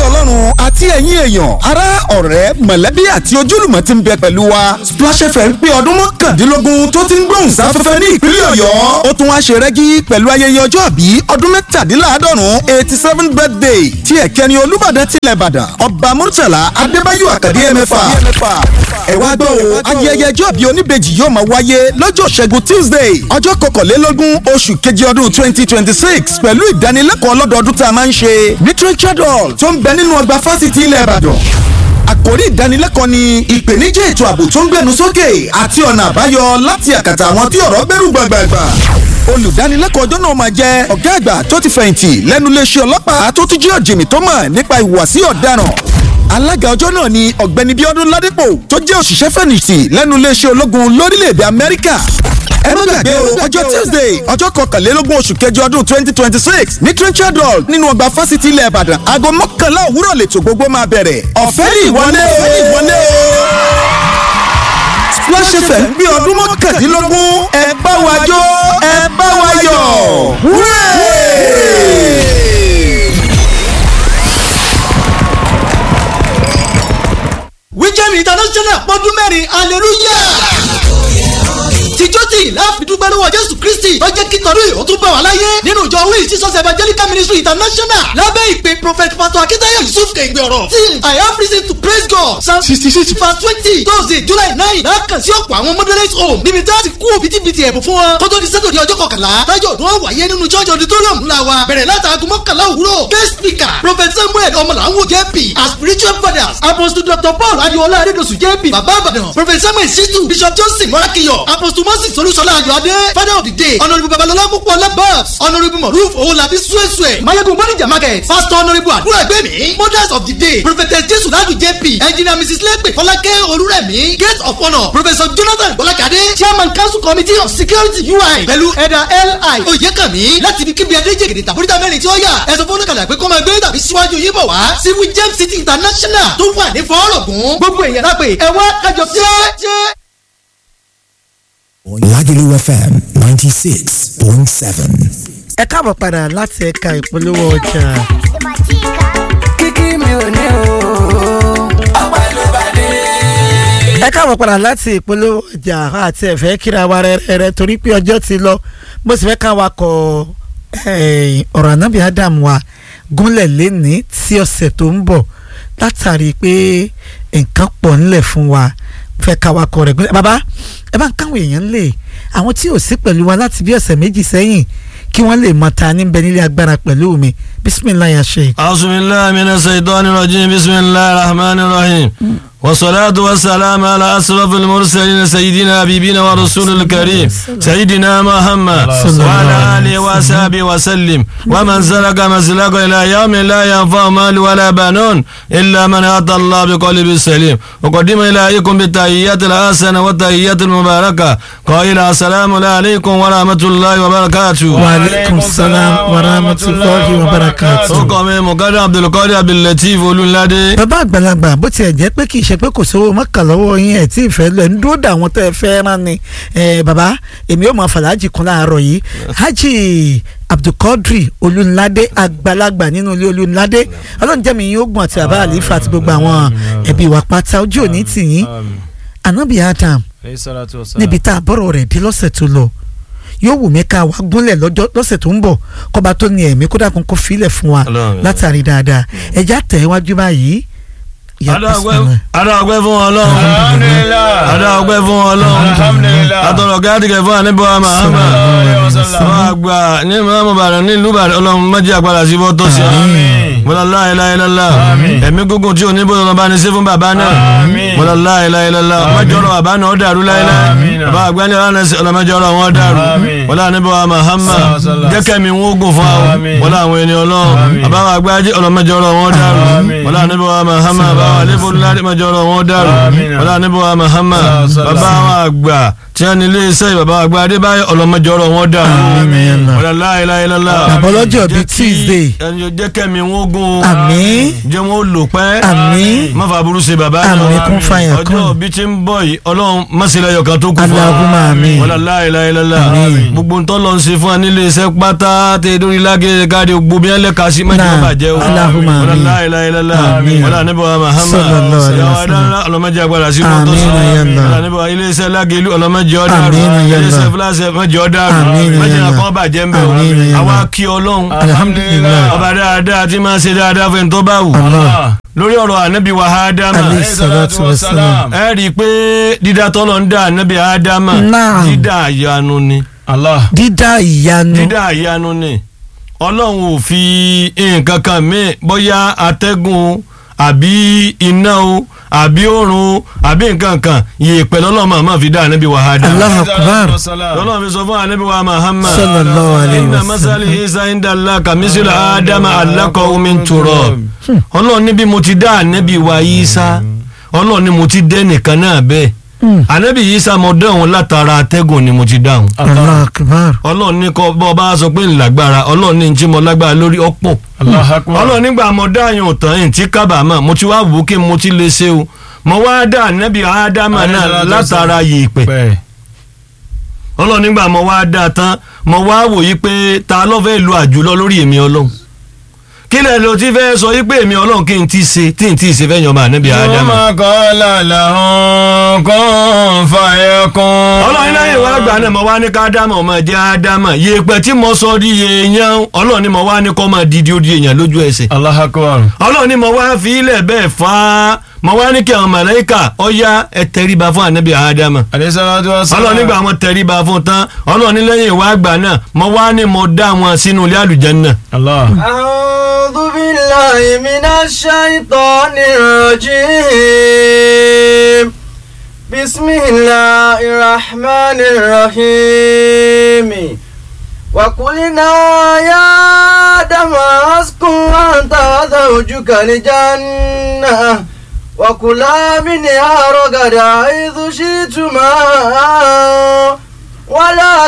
ọlọ́run àti ẹ̀yin èèyàn ará ọ̀rẹ́ mọ̀lẹ́bí àti ojúlùmọ̀ ti ń bẹ pẹ̀lú wa Splash FM pé ọdún mọ́kàndínlógún tó ti ń gbóhùn sáfẹ́fẹ́ ní ìpínlẹ̀ ọ̀yọ́ ó tún wá ṣe rẹ́gí pẹ̀lú ayẹyẹ ọjọ́ àbí ọdún mẹ́tàdínláàádọ́rùn eighty seven birthday tí ẹ̀kẹ́ni olúbàdàn tilẹ̀ ìbàdàn ọba murtala adébáyò àkàdé ẹ̀mẹ́fà ẹ wá gbọ́ o ayẹyẹ ọjọ́ àbí oníbejì yóò máa wáyé lọ́jọ́ ṣẹ́gun tuesday ọjọ́ kọkànlélógún oṣù kejì ọdún twenty twenty six pẹ̀lú ìdánilẹ́kọ̀ọ́ ọlọ́dọọdún tá a máa ń ṣe literature hall tó ń bẹ nínú ọgbà fásitì ilẹ̀ ìbàdàn àkòrí ìdánilẹ́kọ̀ọ́ ni ìpèníjà ètò ààbò tó ń gbẹnu sókè àti ọ̀nà àbáyọ láti àkàtà àwọn tí ọ̀rọ̀ gbẹ́rù gbàgbàgbà olùdánilẹ́kọ̀ọ́ ọjọ́ náà máa jẹ́ ọ̀gá àgbà tó ti fẹ̀yìntì lẹ́nu iléeṣẹ́ ọlọ́pàá tó tún jẹ́ ọ̀jìnmí tó mọ̀ nípa ìhùwàsí ọ̀daràn alága ọjọ́ náà ni ọ̀gbẹ́ni bíọ́dún ládépò tó jẹ́ òṣìṣẹ́ fẹ̀yìntì lẹ́nu iléeṣẹ́ ológun lórílẹ̀‐èdè amẹ́ríkà ẹ má gbàgbé o ọjọ́ tuesday ọjọ́ kọkànlélógún oṣù kẹjọ ọdún twenty twenty six ní trenchard hall nínú ọgbà fásitì ilẹ̀ ìbàdàn aago mọ́kànlá òwúrọ̀ lètò gbogbo máa bẹ̀rẹ̀ ọ̀fẹ́ ní ìwọlé o ọ̀fẹ́ ní ìwọlé o Splash FM bí ọdún mọ́kàndínlógún ẹ bá wa jó ẹ bá wa yọ̀ wúrẹ́. wíjẹ́mi international pọ́dún mẹ́rin hallelujah tìjọ́ tí láàfidúgbẹ́ lọ́wọ́ jésù kristi tó jẹ́ kí tọ́lú ìhó tún bá wà láyé nínú ìjọ wíì jesus evangelical ministry international lábẹ́ ìpè prophet pastor akitayo yusuf kẹ̀gbẹ́ ọ̀rọ̀ tí i have reason to praise god psalm sixty six verse twenty thursday july nine lákàn sí ọ̀pọ̀ àwọn moderate home níbi tí a ti kú òbítíbitì ẹ̀bùn fún wọn kó tó di sẹ́tò di ọjọ́ kọkànlá tájọ́ ọdún wọn wáyé nínú church auditorium ńlá wa bẹ̀rẹ̀ látàgùn mọ́kànlá òwúrọ̀ guest speaker prophet samuel ọmọlàwọ̀ jp as spiritual fathers apostle dr paul adiola adedosu jp baba abadan prophet samuel situ bishop johnson morakiyo apostle moses olúṣọlá ayọ̀adé father of the day honourable babalọlá púpọ̀lá babs honourable moruf owolabi suesue mayegun bonija market pastor honourable àdúrà ẹgbẹ́mi mothers of the day prophetess jesu ladu jp engineer mrs lepe fọlákẹ́ olúrẹ̀mí gate of honour professor jonathan bọ́lákadé chairman council committee of security ui pẹ̀lú ẹ̀dà li oyèkànmí láti ibi kíbi adéjègèdè tàbúrítà mẹ́rin tí ó yà ẹ̀sọ́ fọ́nùkàlà pé kó máa gbé tàbí síwájú yín bọ̀ wá sí wijem city international tó wà ní fọ́ọ̀rọ̀gùn gbogbo èèyàn lápè ẹ̀wá kájọ jẹ́. Lagelu FM ninety six point seven. ẹ káàbọ̀ padà láti ẹ̀ka ìpolówó ọjà. kíkí mi ò ní o. ọpẹ́ ló bá dé. ẹ káàbọ̀ padà láti ìpolówó ọjà àti ẹ̀fẹ́ kíra wa rẹ́rẹ́ torí pé ọjọ́ ti lọ bó sì fẹ́ ká wa kọ ọ̀rọ̀ ànábì Adam wa gúnlẹ̀ lẹ́ni tí ọ̀sẹ̀ tó ń bọ̀ látàrí pé nǹkan pọ̀ ńlẹ̀ fún wa fẹ́ ká wa kọ rẹ̀ gúnlẹ̀ bàbá ẹ bá ń káwọn èèyàn lè àwọn tí ò sí pẹ̀lú wa láti bí ọ̀sẹ̀ méjì sẹ́yìn kí wọ́n lè mọ ta níbẹ̀ nílé agbára pẹ̀lú mi bisimilayi sheik. asubilayi mina saitani rajim bisimilayi rahmani rahim wasalaatu wasalaamu ala asrafil mursalin sayidina habibina wa rasulil karim sayidina muhammad wa ala alihi wa sahbihi wa sallim wa man salaka maslaka ila yawmi la yanfa'u malu wala banun illa man ata allah bi qalbin salim wa qadima ilaykum bi tahiyyatil hasana wa tahiyyatil mubaraka qala assalamu alaykum wa rahmatullahi wa barakatuh wa aleykum salaam wa rahmatulahi wa barakatu. ó kọ́ mi mọ̀kádà abdulkadir abdulateef olúladé. bàbá àgbàlagbà bó tiẹ̀ jẹ́ pé kì í ṣe pé kò sówó mọ́kà lọ́wọ́ yín ẹ̀ tí ì fẹ́ lọ ẹ̀ ń dúró dà wọ́n tẹ́ ẹ fẹ́ rán ni bàbá èmi yóò máa fàlájì kan láàárọ̀ yìí hajj abdulkadir olúladé àgbàlagbà nínú ilé olúladé ọlọ́njẹ́mi yín ogun àti bàbá àlífà àti gbogbo àwọn ẹbí wa pátá ojú òní tì yín anabi adam níbi tá a bọ̀rọ̀ rẹ̀ dé lọ́sẹ̀ tó lọ yóò wù mí ká wá gúnlẹ̀ lọ́jọ́ lọ́sẹ̀ tó ń bọ̀ kọ́ba tó ní ẹ̀mí kó dàkún kó filẹ̀ fún wa látàrí dáadáa ẹ̀já tẹ̀ wájú báyìí. adáwọ̀gbẹ́ fún ọlọ́run adáwọ̀gbẹ́ fún ọlọ́run atọ̀rọ̀ gádìgẹ̀ fún àníbọ̀ àmàhàmà àwọn àgbà ní mọ́mú bàrẹ̀ nílùú bàrẹ̀ ọlọ́run méjì àgbàlá sí bọ́ tó sí bọ́lá láìláìlá ẹ̀mí gúngùn tí oníbò lọ́nà bá ní sí fún bàbá náà bọ́lá láìláìlá mọ́jọ́rọ̀ bàbá náà ó dàrú láìláì bàbá àgbẹ̀ni ọlọ́mọjọ́rọ̀ wọn dàrú bọ́lá àníbọ̀ àmàhàmà jẹ́kẹ́ mi wọ́n gùn fún àwọn bọ́lá àwọn ènìyàn ọlọ́run bàbá àgbájé ọlọ́mọjọ́rọ̀ wọn dàrú bọ́lá àníbọ̀ àmàhàmà bàbá àlefo ládé mọ́jọ́rọ̀ wọn dàrú bọ́lá àníbọ̀ àmàhàmà bàbá àwọn àgbà tí wọ́n ní ilé iṣẹ́ bàbá àgbà adébáyọ̀ ọlọ́mọjọ́rọ̀ wọn dàrú bọ́lá láìláìlá àbọ̀lọ́jọ́ bíi tuesday ẹni jẹ́kẹ́ mi wọ́n gùn àmín jẹ́ wọn ó lò pẹ́ àmín má fa burú ṣe bàbá Àmín, kún fàyà kún. ọjọ́ bí ti ń bọ̀ yìí ọlọ́run mọ́sílẹ̀ yọ̀kan tó kù fún wa Allahumma àmín. wọlé láìláìlá Àmín. gbogbo ntọ́ lọ ń ṣe fún wa nílé iṣẹ́ pátá tẹ lórí lágẹ̀rẹ̀ káàdì gbogbo bí wọ́n lè ka sí mẹ́jọ Náà. bàjẹ́ o Allahumma wọlé àmín. láìláìlá Àmín. wọlé anábọ̀ Muhammad Sallallahu alaihi yàwó wasallam. adáńlá ọlọ́mọdé agbára sí mọ́tò Àmín, sí ya Allah. wọlé anábọ̀ ilé iṣẹ́ lágẹ̀lú ọlọ́mọdé ọ̀dàrú Àmín, ya ilé iṣẹ́ Allah. fúláṣẹ́ mẹ́jọ ọ̀dàrú Àmín, ya mẹ́jọ Allah. kọ́ bàjẹ́ ń bẹ̀ Àmín, ya àwa Allah. kí ọlọ́run alhamdulilayi ọba dáadáa tí máa ṣe dáadáa fẹ́ tó bá wù Allah. lórí ọ̀rọ̀ ànábì wa ádámà alayhi salatu wa salam ẹ rí i pé dídá tọ́lọ̀ ń dá ànábì ádámà Naam. dídá àyanu ni dídá ìyanu dídá àyanu ni ọlọ́run ò fi nǹkan kan míì bóyá atẹ́gùn àbí iná o àbí òrùn àbí nǹkan kan yèèpẹ̀ lọ́lọ́run máa fi dá ànábì wa ádámà Allahu akbar lọ́lọ́run fi sọ fún ànábì wa Muhammad sallallahu alayhi inna wa masali sallam isa inda allah kamisila adama alakọ min turọ ọlọ́run ní bí mo ti dá ànábì wa isa ọlọ́run ní mo ti dẹ́ nìkan náà bẹ́ẹ̀ ànábì isa mo dẹ́ òun látara atẹ́gùn ni mo ti dá òun Allahu akbar ọlọ́run ní kọ́ bọ́ bá sọ pé ńlágbára ọlọ́run ní tí mo lágbára lórí ọ̀pọ̀ ọlọ́run nígbà mo dá àyàn òtàn yìí tí kábàámọ̀ mo ti wá wò ó kí mo ti lè ṣe o mo wá dá ànábì ádámà náà látara yèèpẹ̀ ọlọ́run nígbà mo wá dá a tán mo wá wò yí pé ta ló fẹ́ lu àjùlọ lórí èmi ọlọ́run kí lẹ ló ti fẹ́ sọ yí pé èmi ọlọ́run kí n ti ṣe tí n ti ṣe fẹ́ yan ọmọ ànábì ádámà. kọ́lá làwọn kan fàyẹ kan. ọlọ́run lẹ́yìn wá gbà náà mo wá ní ká ádámà ọmọ jẹ́ ádámà yèèpẹ̀ tí mo sọ di èèyàn ọlọ́run ni mo wá ní kọ́ máa di di ó di èèyàn lójú ẹsẹ̀ Allahu Akbar. ọlọ́run ni mo wá fi ilẹ̀ bẹ́ẹ̀ fà á mo wá ní kí àwọn màláíkà ọ̀yá ẹ tẹríba fún ànábì ádámà àdéṣálátú ọ̀sán. ọlọ́run nígbà wọn tẹríba fún tán ọlọ́run ní lẹ́yìn ìwà àgbà náà mo wá ní mo dá wọn sínú ilé àlùjánnà. Allah. أعوذ بالله من الشيطان الرجيم بسم الله الرحمن الرحيم وقلنا يا آدم اسكن أنت وزوجك الجنة وكلا منها رغدا حيث شئتما ولا